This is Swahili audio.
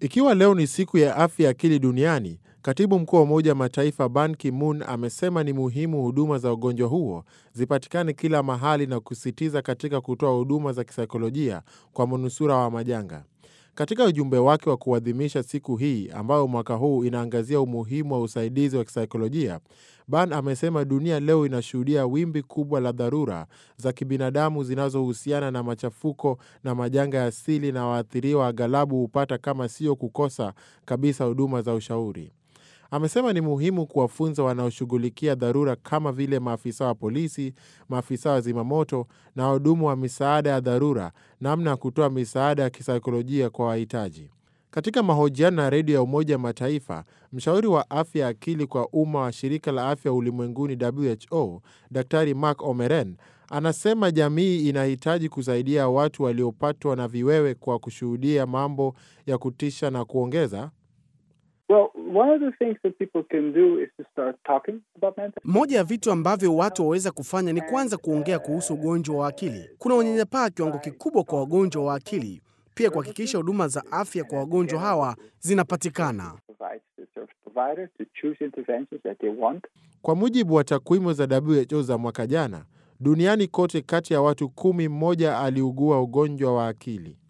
Ikiwa leo ni siku ya afya ya akili duniani, katibu mkuu wa Umoja wa Mataifa Ban Ki-moon amesema ni muhimu huduma za ugonjwa huo zipatikane kila mahali na kusisitiza katika kutoa huduma za kisaikolojia kwa manusura wa majanga. Katika ujumbe wake wa kuadhimisha siku hii ambayo mwaka huu inaangazia umuhimu wa usaidizi wa kisaikolojia, Ban amesema dunia leo inashuhudia wimbi kubwa la dharura za kibinadamu zinazohusiana na machafuko na majanga ya asili, na waathiriwa aghalabu hupata kama sio kukosa kabisa huduma za ushauri. Amesema ni muhimu kuwafunza wanaoshughulikia dharura kama vile maafisa wa polisi, maafisa wa zimamoto na wahudumu wa misaada ya dharura namna ya kutoa misaada ya kisaikolojia kwa wahitaji. Katika mahojiano na redio ya Umoja wa Mataifa, mshauri wa afya ya akili kwa umma wa shirika la afya ulimwenguni WHO, Daktari Mark Omeren anasema jamii inahitaji kusaidia watu waliopatwa na viwewe kwa kushuhudia mambo ya kutisha na kuongeza Well, one of the things that people can do is to start talking about mental Moja ya vitu ambavyo watu waweza kufanya ni kwanza kuongea kuhusu ugonjwa wa akili. Kuna unyanyapaa kiwango kikubwa kwa wagonjwa wa akili, pia kuhakikisha huduma za afya kwa wagonjwa hawa zinapatikana. provides the service provider to choose interventions that they want. Kwa mujibu wa takwimu za WHO za mwaka jana, duniani kote, kati ya watu kumi, mmoja aliugua ugonjwa wa akili.